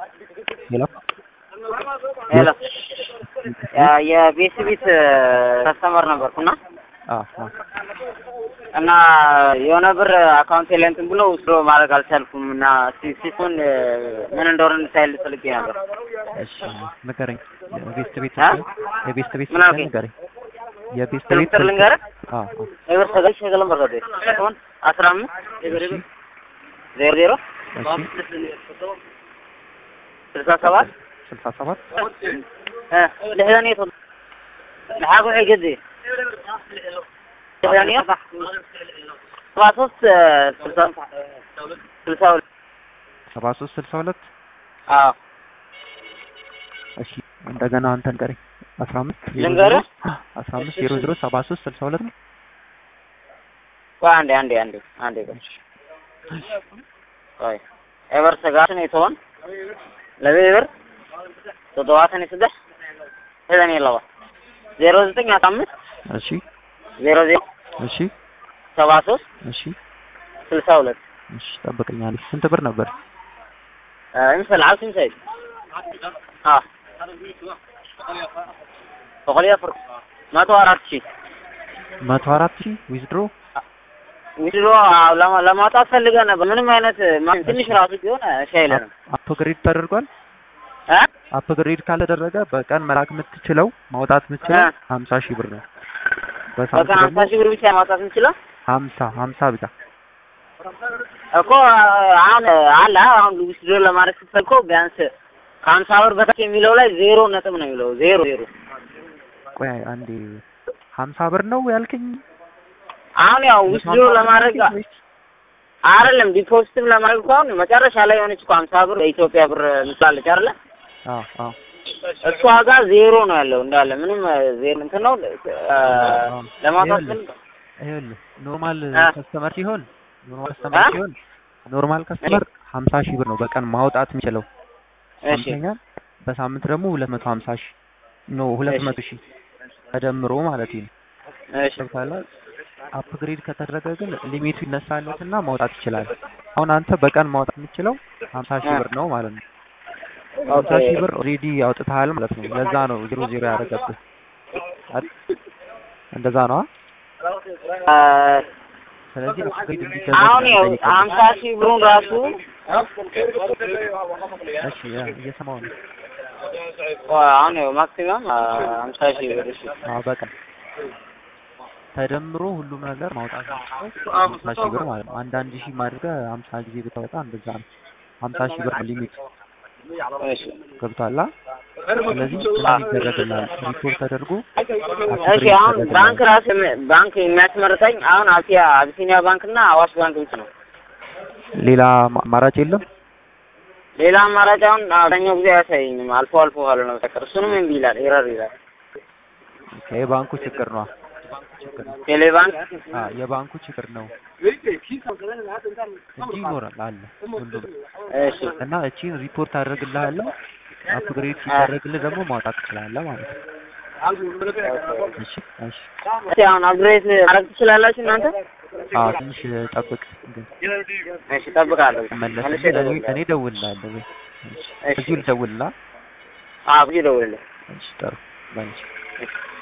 ሄሎ ሄሎ የቤት ቤት ከስተመር ነበርኩና አዎ አዎ እና የሆነ ብር አካውንቴ ላይ እንትን ብሎ ውስዶ ማድረግ አልቻልኩም እና ሲሱን ምን እንደሆነ እንድታይል ፈልጌ ነበር። እሺ ንገረኝ። የቤስት ቤት አ? የቤስት ቤት ምን አልከኝ? ንገረኝ። የቤስት ስልክ ቤት ቁጥር ልንገርህ? አዎ አዎ ኤብር ሰገድ ሸገለም በርገዴ አሁን አስራ አምስት ዜሮ ዜሮ እሺ ስልሳ ሰባት ስልሳ ሰባት لحدانية لحاقو حيقدي لحدانية سبعة ሶስት ስልሳ ስልሳ ሁለት ሰባ ሶስት ስልሳ ሁለት አዎ እሺ እንደገና አንተ ንገረኝ። አስራ አምስት ዜሮ ልንገርህ? ዜሮ አስራ አምስት ዜሮ ዜሮ ሰባ ሶስት ስልሳ ሁለት ነው። ቆይ አንዴ አንዴ አንዴ አንዴ ቆይ ቆይ ኤቨር ሰጋትን የተሆን ለቤበር ተደዋተን ስደህ ሄደን የለዋ ዜሮ ዘጠኝ አስራ አምስት እሺ ዜሮ ዜሮ እሺ ሰባ ሶስት እሺ ስልሳ ሁለት እሺ ጠብቀኛለሽ። ስንት ብር ነበር? امثل عاوز تمثل اه بقول يا فرق ما توارت شيء መቶ አራት ሺህ ዊዝድሮ ሚድሮ ለማውጣት ፈልገህ ነበር። ምንም አይነት ማ- ትንሽ ራሱ ቢሆን እሺ አይለንም አፕግሬድ ተደርጓል። እ አፕግሬድ ካልተደረገ በቀን መላክ የምትችለው ማውጣት የምትችለው እ። ሀምሳ ሺህ ብር ነው። በቀን በሳምንት ሀምሳ ደግሞ ሺህ ብር ብቻ ማውጣት እንችለው ሀምሳ ሀምሳ ብቻ እኮ አሁን አለ አሁን ዊዝድሮ ለማድረግ ስትፈልግ እኮ ቢያንስ ከሀምሳ ብር በታች የሚለው ላይ ዜሮ ነጥብ ነው የሚለው ዜሮ ዜሮ ቆይ አንዴ ሀምሳ ብር ነው ያልከኝ? አሁን ያው ዊዝድሮ ለማድረግ አይደለም ዲፖዚትም ለማድረግ እኮ አሁን መጨረሻ ላይ የሆነች እኮ ሀምሳ ብር የኢትዮጵያ ብር ምስላለች አይደለ አዎ አዎ እሷ ጋር ዜሮ ነው ያለው እንዳለ ምንም ዜሮ እንትን ነው እ፣ ለማውጣት ይኸውልህ፣ ፈልግ ይኸውልህ ኖርማል አ? ከስተመር ሲሆን ኖርማል ከስተመር አ? ሲሆን ኖርማል ከስተመር ሀምሳ ሺህ ብር ነው በቀን ማውጣት የሚችለው። እሺ ሰምተኛል? በሳምንት ደግሞ ሁለት መቶ ሀምሳ ሺህ ኖ ሁለት እሺ። መቶ ሺህ ተደምሮ ማለት ነው። እሺ ገብቶሃል? አፕግሬድ ከተደረገ ግን ሊሚቱ ይነሳለትና ማውጣት ይችላል። አሁን አንተ በቀን ማውጣት የምችለው ሀምሳ ሺህ አ። ብር ነው ማለት ነው። ሀምሳ ኦኬ ሺህ ብር ኦልሬዲ አውጥተሃል ማለት ነው። ለዛ ነው ዜሮ ዜሮ ያደረገብህ አይደል? እንደዛ ነው። አ፣ ስለዚህ አፕግሬድ እንዲደረግ አሁን ነው ያው የምጠይቀው። ሀምሳ ሺህ ብሩን ራሱ እሺ ያ- እየሰማሁ ነው። አሁን ያው ማክሲመም ሀምሳ ሺህ ብር እሺ አዎ በቀን ተደምሮ ሁሉም ነገር ማውጣት የሚችለው ሀምሳ ሺህ ብር ማለት ነው። አንዳንድ ሺህ ማድረግ ሀምሳ ጊዜ ብታወጣ እንደዛ ነው። ሀምሳ ሺህ ብር ሊሚት እሺ ገብቷላ። ስለዚህ ምን ይደረግልሃል? ሪፖርት ተደርጎ እሺ አሁን ባንክ ራሱ የሚ- ባንክ የሚያስመርጠኝ አሁን አብሲያ አቢሲኒያ ባንክ እና አዋሽ ባንክ ብቻ ነው። ሌላ ማ- አማራጭ የለም። ሌላ አማራጭ አሁን አብዛኛው ጊዜ አያሳየኝም። አልፎ አልፎ ካልሆነ በስተቀር እሱንም እምቢ ይላል፣ ኤረር ይላል። ኦኬ፣ የባንኩ ችግር ነው። ችግር ነው። ቴሌ ባንክ አ የባንኩ ችግር ነው እንጂ ይኖራል አለ ሁሉም እሺ እና እቺን ሪፖርት አደርግልሃለሁ። አፕግሬድ ሲደረግልህ ደግሞ ማውጣት ትችላለህ ማለት ነው። እሺ እሺ። እሺ አሁን አፕግሬድ ማድረግ ትችላላችሁ እናንተ? አዎ ትንሽ ጠብቅ ግን እሺ እጠብቃለሁ። መለስ መልሼ እኔ እደውልልሃለሁ። እኔ እደውልልሃለሁ። ወይ እሺ እዚሁ ልደውልልህ። አዎ ብዙ እደውልልህ። እሺ ጥሩ ባይ። እሺ